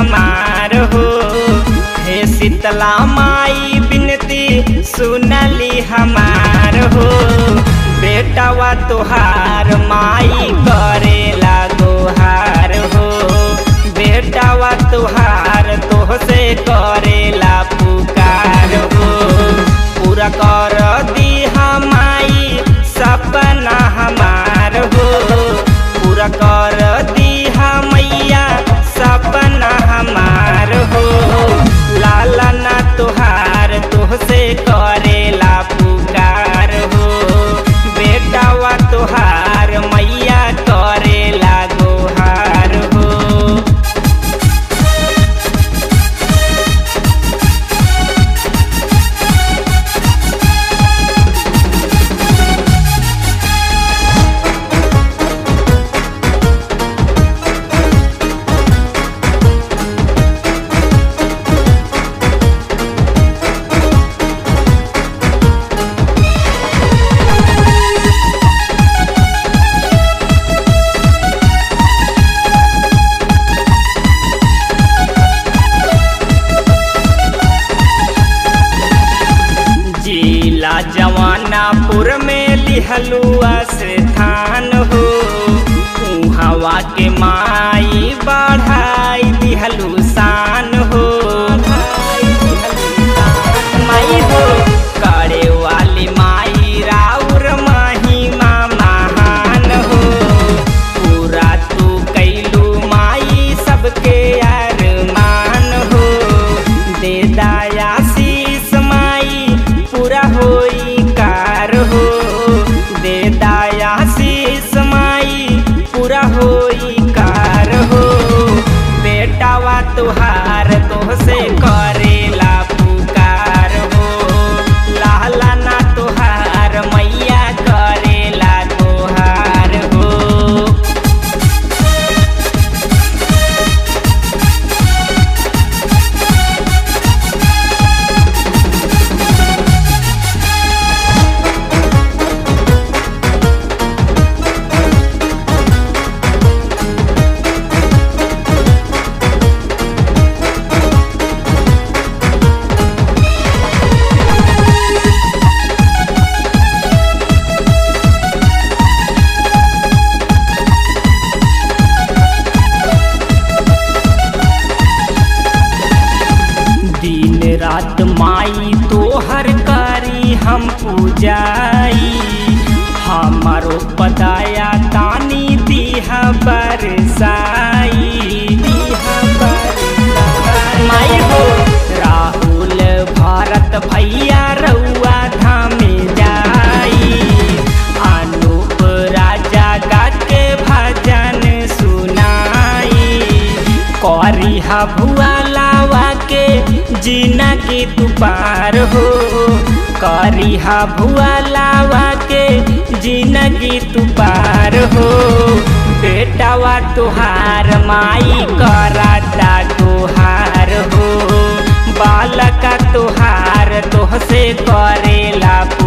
हमार हो हे शीतला माई बिनती सुनली हमार हो बेटावा तोहार माई करेला गोहार हो बेटावा तोहार तोहसे करेला पुकार हो पूरा कर दी हमाई सपना हमार हो पूरा कर दी मैया सपना हमार हो लाला ना तोहार तोहसे करेला पुकार हो बेटावा तोहार मैया करेला गोहार हो जिला जवानापुर में लिहलुआ से थान हो हवा के माई बढ़ाई दिहलु शान हो माई हो करे वाली माई राउर महिमा महान हो पूरा तू कैलू माई सबके अरमान हो दे दाया शीस माई पूरा होई कार हो दे दाया शीस माई पूरा होई कार हो बेटावा तुहार तोहसे करेला पुकार हो लाला ना तुहार मैया करेला तोहार हो दिन रात माई तोहर करी हम पूजाई हमारो पदाया तानी दीहा बरसाई दीहा बरसाई माई हो राहुल भारत भैया रउआ धामे जाई अनूप राजा गा के भजन सुनाई करिहा भुआ लावा के जीना की तू पार हो करिहा भुआ लावा के जीना की तू पार हो बेटावा तुहार माई कराता तुहार हो बालका तुहार तोहसे करेला